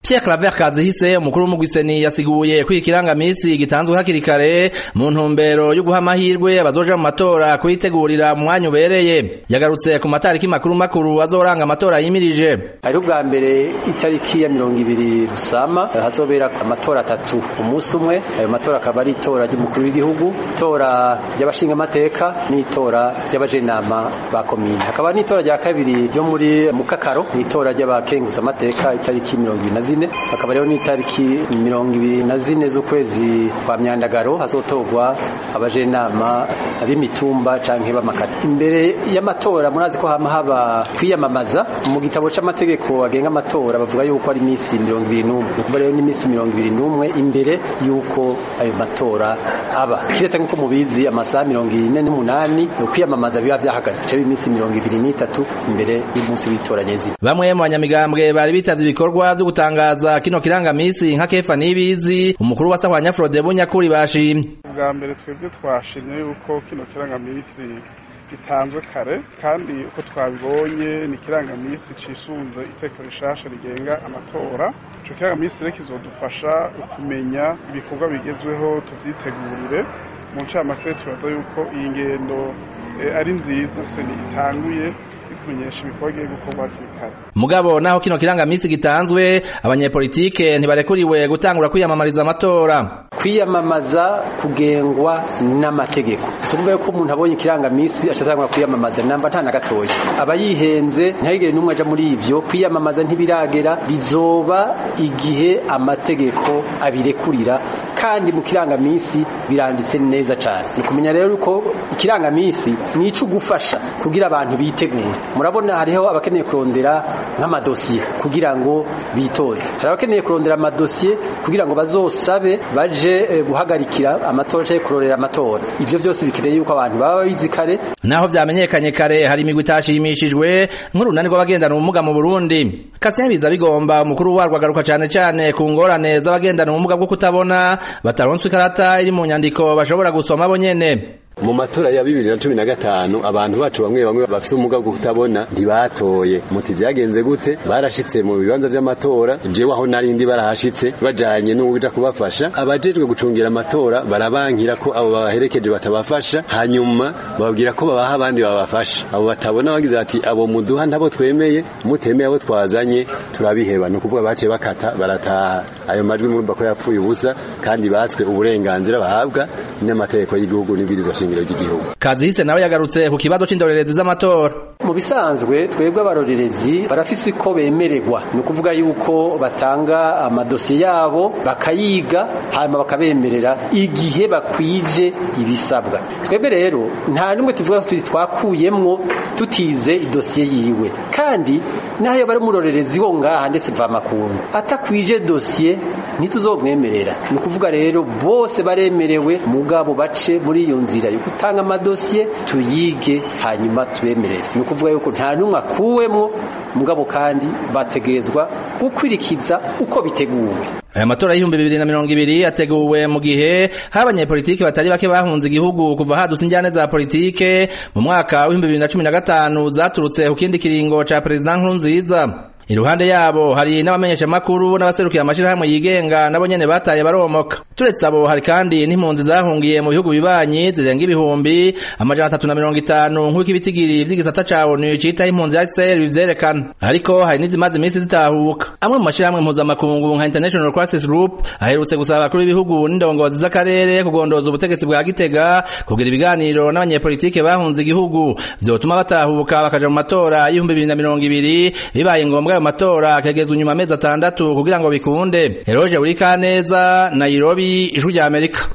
Pierre Claver Kazihise umukuru w'umugwiseni yasiguye ko ikirangamisi gitanzwe hakiri kare mu ntumbero yo guha amahirwe abazoja mu matora kuyitegurira mu mwanya ubereye yagarutse ku matariki makuru makuru azoranga amatora yimirije hariho ubwa mbere itariki ya mirongo ibiri rusama hazobera amatora atatu umunsi umwe ayo matora akaba ari itora ry'umukuru w'igihugu itora ry'abashingamateka n'itora ry'abajenama ba komine hakaba n'itora rya kabiri ryo muri mukakaro n'itora ry'abakenguzamateka itariki mirongo ibiri na zine hakaba rero n'itariki mirongo ibiri na zine z'ukwezi kwa myandagaro hazotorwa abajenama b'imitumba canke b'amakara imbere y'amatora murazi ko hama haba kwiyamamaza mu gitabo c'amategeko agenga amatora bavuga yuko ari imisi mirongo ibiri n'umwe ni ukuvuga rero n'imisi mirongo ibiri n'umwe imbere y'uko ayo matora aba kiretse nk'uko mubizi amasaha mirongo ine n'umunani ukwiyamamaza biba vyahagaze bica imisi mirongo ibiri n'itatu imbere y'umunsi w'itora nyezina bamwe mu banyamigambwe bari bitavye ibikorwa vyo gutangaza kino kirangamisi nka kefa nibizi umukuru wa sahwanya frode bunyakuri bashimye bwa mbere twebwe twashimye yuko kino kirangamisi gitanzwe kare kandi uko twabibonye ni ikirangamisi cisunze iteko rishasha rigenga amatora ico kirangamisi rero kizodufasha kumenya ibikorwa bigezweho tuvyitegurire mu ncamake turaza yuko iyi ngendo ari nziza se itanguye kumenyesha ibikorwa bigiye gukorwa hakiri kare mugabo naho kino kirangamisi gitanzwe abanyepolitike ntibarekuriwe gutangura kwiyamamariza amatora kwiyamamaza kugengwa n'amategeko sumva yuko umuntu abonye ikirangamisi acatangura kwiyamamaza namba nta na gatoya aba yihenze ntihagire n'umwe aja muri ivyo kwiyamamaza ntibiragera bizoba igihe amategeko abirekurira kandi mu kirangamisi biranditse neza cane ni kumenya rero uko ikirangamisi ni ico gufasha kugira abantu bitegure murabona hariho abakeneye kurondera nk'amadosiye kugira ngo bitoze hari abakeneye kurondera amadosiye kugira ngo bazosabe baje guhagarikira amatora canke kurorera amatora ivyo vyose bikeneye yuko abantu baba babizi kare naho vyamenyekanye kare hari imigwi itashimishijwe nk'urunani rw'abagendana ubumuga mu Burundi Kasien biza bigomba umukuru warwo agaruka cane cane ku ngorane z'abagendana ubumuga bwo kutabona bataronswe ikarata iri mu nyandiko bashobora gusoma bo nyene mu matora ya bibiri na cumi na gatanu abantu bacu bamwe bamwe bafise ubumuga bwo kutabona ntibatoye muti vyagenze gute barashitse mu bibanza vy'amatora jewe aho narindi barahashitse bajanye n'uwuja kubafasha abajejwe gucungira amatora barabankira ko abo babaherekeje batabafasha hanyuma bababwira ko babaha abandi babafasha abo batabona bagize bati abo muduha ntabo twemeye mutemeye abo twazanye turabiheba ni ukuvuga baciye bakata barataha ayo majwi murumva ko yapfuye ubusa kandi batswe uburenganzira bahabwa n'amategeko y'igihugu n'ibwirizwa shingiro ry'igihugu Kazihise nawe yagarutse ku kibazo c'indorerezi z'amatora mu bisanzwe twebwe abarorerezi barafise ko bemererwa ni ukuvuga yuko batanga amadosiye yabo bakayiga hanyuma bakabemerera igihe bakwije ibisabwa twebwe rero nta n'umwe tuvuga ko twakuyemwo tutize idosiye yiwe kandi naho bari umurorerezi wo ngaha ndetse mvamakungu atakwije dosiye ntituzomwemerera ni ukuvuga rero bose baremerewe mugabo bace muri iyo nzira yo gutanga amadosiye tuyige hanyuma tubemerere ni ukuvuga yuko nta n'umwe akuwemwo mugabo kandi bategerezwa gukwirikiza uko biteguwe aya matora y'ibihumbi bibiri na mirongo ibiri yateguwe mu gihe hari abanyepolitike batari bake bahunze igihugu kuva hadutse injyane za politike mu mwaka w'ibihumbi bibiri na cumi na gatanu zaturutse ku kindi kiringo ca perezida nkurunziza iruhande yabo hari n'abamenyesha makuru n'abaserukiye amashirahamwe yigenga nabo nyene bataye baromoka turetse abo hari kandi n'impunzi zahungiye mu bihugu bibanyi zirenga ibihumbi amajana atatu na mirongo itanu nk'uko ibitigiri vy'igisata ca ONU citaho impunzi HCR bivyerekana ariko hari n'izimaze iminsi zitahuka amwe mu mashirahamwe mpuzamakungu nka International Crisis Group aherutse gusaba abakuru b'ibihugu n'indongozi z'akarere kugondoza ubutegetsi bwa Gitega kugira ibiganiro n'abanyepolitike bahunze igihugu vyotuma batahuka bakaja mu matora y'ibihumbi bibiri na mirongo ibiri bibaye ngombwa ayo matora akagezwa inyuma amezi atandatu kugira ngo bikunde Eroje Urikaneza Nairobi ijwi rya Amerika